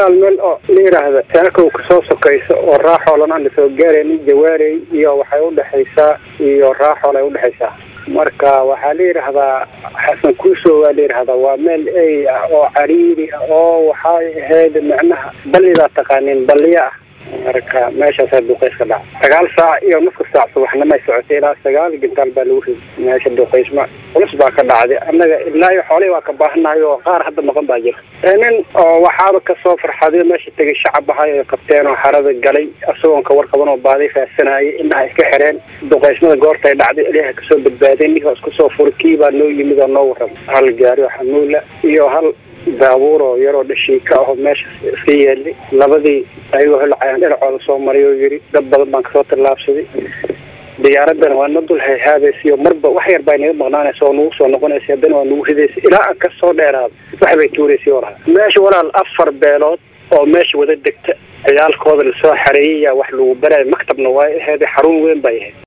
walaal meel oo la yidhaahda saakow kasoo sokaysa oo raaxoolan aan lasoo gaaraynin jawaarey iyo waxay udhexaysaa iyo raaxool ay udhexaysaa marka waxaa la yidhaahdaa xasan kuuso waa la yidhahdaa waa meel ey ah oo cariiri ah oo waxay ahayd macnaha ballidaa taqaanin balliya ah marka meeshaasaa duqays ka dhaca sagaal saac iyo nuska saac subaxnimay socotay ilaa sagaal gintaal baa lagu riday meesha duqaysma culus baa ka dhacday annaga ilaa iyo xoolihii waa ka baahanahay oo qaar hadda maqan baa jira nin oo waxaaba kasoo farxaday meesha tegay shacab ahay ay qabteen oo xarada galay isagoon ka warqaban oo baaday faahsanayay indhaha iska xireen duqaysmada goortay dhacday ilaaha kasoo badbaaday ninkaa isku soo furay kii baa noo yimid oo noo warramay hal gaari oo xamuula iyo hal daabuur oo yaroo dhashiika aho meesha iska yeelay labadii ayagoo holcayaan dhinacooda soo maray oo yidhi dad badan baan kasoo tallaabsaday diyaaradan waa na dul hayhaadaysiyo marba wax yar baa inaga maqnaanaysa oo nagu soo noqonaysa haddana waa nagu ridaysa ilaa aan kasoo dheeraado wax bay tuuraysay oo lahaa meesha walaal afar beelood oo meesha wada degta ciyaalkooda lasoo xareeyaya wax lagu barayo maktabna waa aheeday xarun weyn bay ahayd